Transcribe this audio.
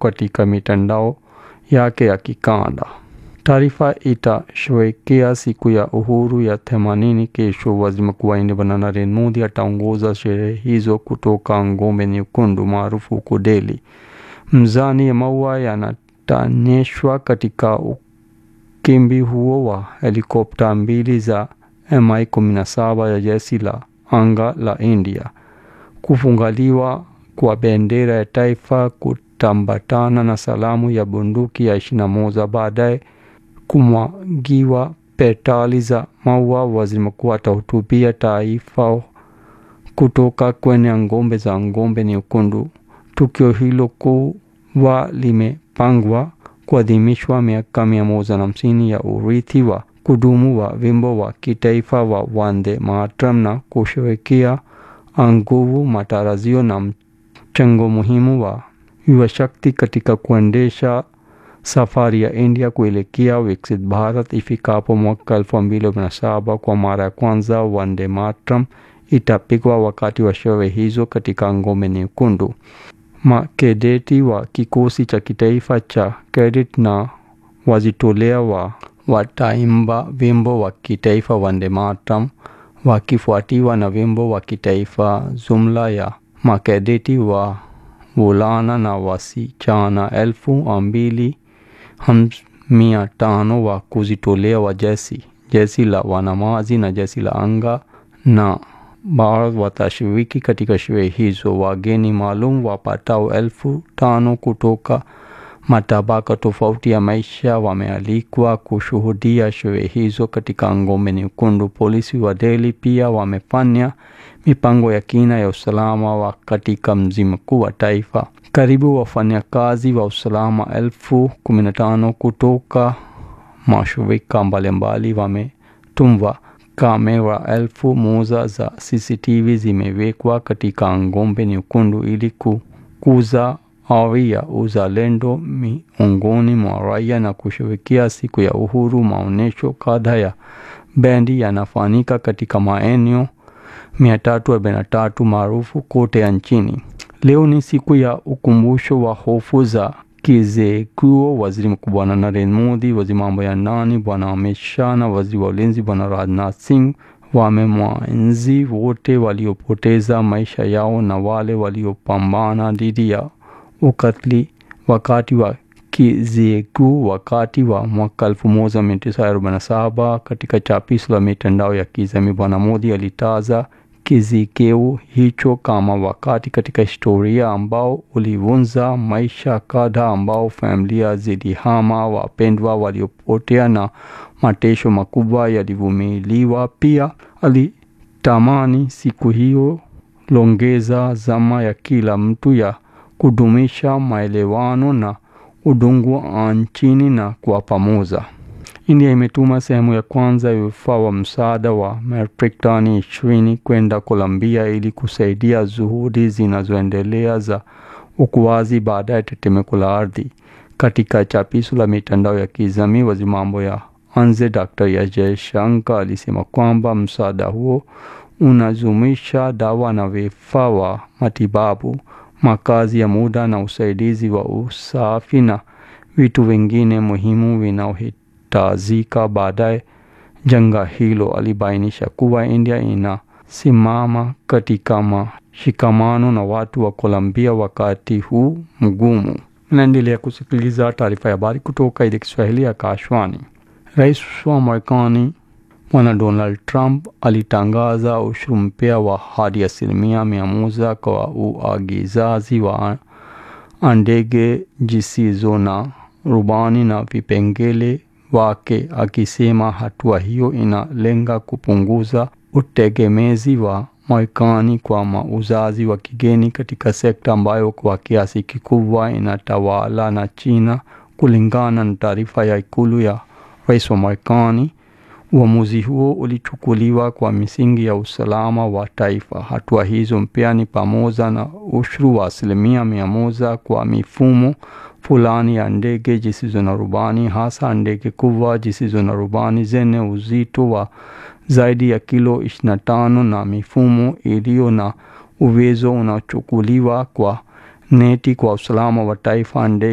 katika mitandao yake ya kikanda. Taarifa itasherehekea siku ya uhuru ya themanini kesho. Waziri Mkuu wa India Bwana Narendra Modi ataongoza sherehe hizo kutoka ngome nyekundu maarufu huko Delhi. Mzani ya maua yanatanyeshwa katika ukumbi huo wa helikopta mbili za Mi-17 ya jeshi la anga la India. Kufungaliwa kwa bendera ya taifa kutambatana na salamu ya bunduki ya ishirini na moja baadaye kumwagiwa petali za maua. Waziri mkuu atahutubia taifa kutoka kwenye ngome za ngome nyekundu. Tukio hilo kuwa limepangwa kuadhimishwa miaka mia moja na hamsini ya urithi wa kudumu wa wimbo wa kitaifa wa Vande Mataram na kusherehekea nguvu, matarajio na mchango muhimu wa yuwa shakti katika kuendesha safari ya India kuelekea Viksit Bharat ifikapo mwaka elfu mbili na saba. Kwa mara ya kwanza Vande Mataram itapigwa wakati wa sherehe hizo katika ngome nyekundu. Makadeti wa kikosi cha kitaifa cha cadet na wajitolea wa wataimba wimbo wa kitaifa Vande Mataram wakifuatiwa na wimbo wa kitaifa. Jumla ya makadeti wa vulana na wasichana elfu mbili mia tano wa kujitolea wa jeshi jeshi la wanamaji na jeshi la anga na Bharat watashiriki katika sherehe hizo. Wageni maalum wapatao elfu tano kutoka matabaka tofauti ya maisha wamealikwa kushuhudia sherehe hizo katika ngome nyekundu. Polisi wa Delhi pia wamefanya mipango ya kina ya usalama wa katika mji mkuu wa taifa. Karibu wafanyakazi wa usalama elfu kumi na tano kutoka mashirika mbalimbali wametumwa. Kamera elfu moja za CCTV zimewekwa katika ngome nyekundu ili kukuza ari ya uzalendo miongoni mwa raia na kusherehekea siku ya uhuru. Maonyesho kadhaa ya bendi yanafanyika katika maeneo mia tatu arobaini na tatu maarufu kote nchini. Leo ni siku ya ukumbusho wa hofu za kizekuo. Waziri Mkuu Bwana Narendra Modi, waziri mambo ya ndani Bwana Amit Shah na waziri wa ulinzi Bwana Rajnath Singh wamemwenzi wote waliopoteza maisha yao na wale waliopambana dhidi ya ukatili wakati wa kizekuo wakati wa mwaka 1947. Katika chapisho la mitandao ya kijamii, Bwana Modi alitaja kizikeu hicho kama wakati katika historia ambao ulivunja maisha kadhaa, ambao familia zilihama, wapendwa waliopotea na mateso makubwa yalivumiliwa. Pia alitamani siku hiyo longeza zama ya kila mtu ya kudumisha maelewano na udungu nchini na kwa pamoja. India imetuma sehemu ya kwanza ya vifaa wa msaada wa metric tani ishirini kwenda Colombia ili kusaidia juhudi zinazoendelea za ukuaji baada ya tetemeko la ardhi. Katika chapisho la mitandao ya kijamii, waziri mambo ya nje Dr. S Jaishankar alisema kwamba msaada huo unajumuisha dawa na vifaa wa matibabu, makazi ya muda na usaidizi wa usafi na vitu vingine muhimu vinaohitajika baadaye janga hilo. Alibainisha kuwa India inasimama katika mashikamano na watu wa Colombia wakati huu mgumu. Naendelea kusikiliza taarifa ya habari kutoka idhaa Kiswahili ya Kashwani. Rais wa Marekani Bwana Donald Trump alitangaza ushuru mpya wa hadi asilimia mia moja kwa uagizaji wa ndege zisizo na rubani na vipengele wake, akisema hatua hiyo inalenga kupunguza utegemezi wa Marekani kwa mauzaji wa kigeni katika sekta ambayo kwa kiasi kikubwa inatawala na China, kulingana na taarifa ya ikulu ya rais wa Marekani. Uamuzi huo ulichukuliwa kwa misingi ya usalama wa taifa. Hatua hizo mpya ni pamoja na ushuru wa asilimia mia moja kwa mifumo fulani ya ndege zisizo na rubani, hasa ndege kubwa zisizo na rubani zenye uzito wa zaidi ya kilo 25 na mifumo iliyo na uwezo unaochukuliwa kwa neti kwa usalama wa taifa.